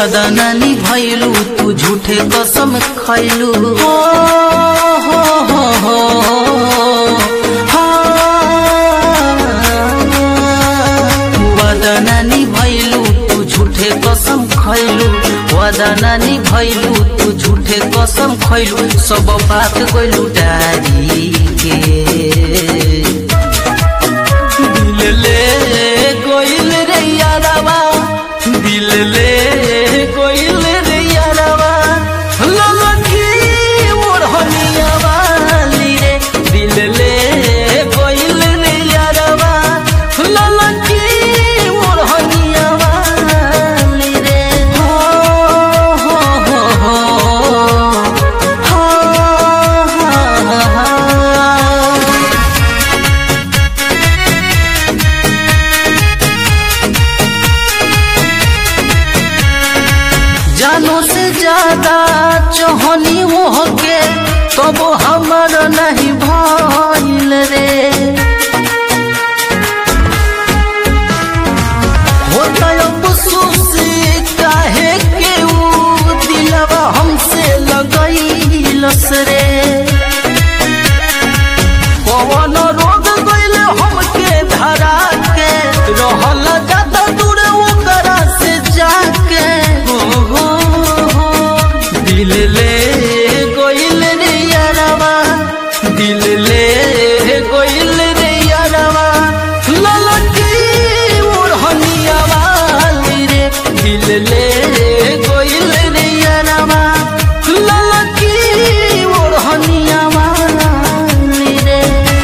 वादा नानी भैलू तू झूठे कसम खैलू हो हो हो हो वादा नानी भैलू तू झूठे कसम खैलू वादा नानी भैलू तू झूठे कसम खैलू सब बात गइलू डारी के दिल ले कोइल रे यारवा दिल ले कोइल रे यारवा ललकी मोरहनिया वाली रे दिल ले कोइल रे यारवा ललकी मोरहनिया वाली रे हो हो हो हो हा हा हा जानो से ज्यादा चोहनी हो के तब हमर नहीं भइल रे होता अफसोस काहे के ऊ दिलवा हमसे लगैलस रे कवन रोग गइल हमके धरा के रहल ज्यादा दूर ओकरा से जाके हो हो हो दिल ले गइल रे यारवा दिल ले गइल रे यारवा ललकी ओढ़निया वाली रे दिल ले गइल रे यारवा ललकी ओढ़निया वाली रे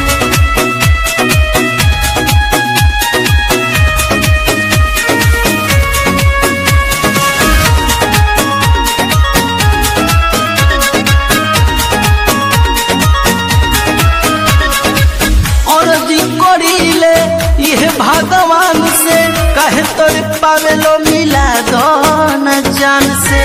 अर्जी करीले यह भगवान से कहे तोर पावेलो मिला दो न जान से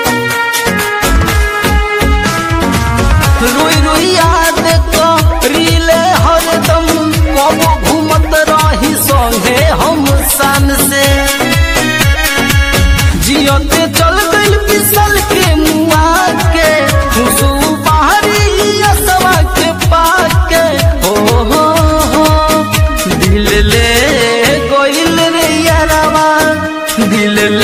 रोई रोई याद करीले हरदम कब घूमत रही संगे हम सान से जियते चल गइल पिसल के मुआ के खुशू बाहरी असवा के पाके हो हो हो दिल ले गइल रे यारवा दिल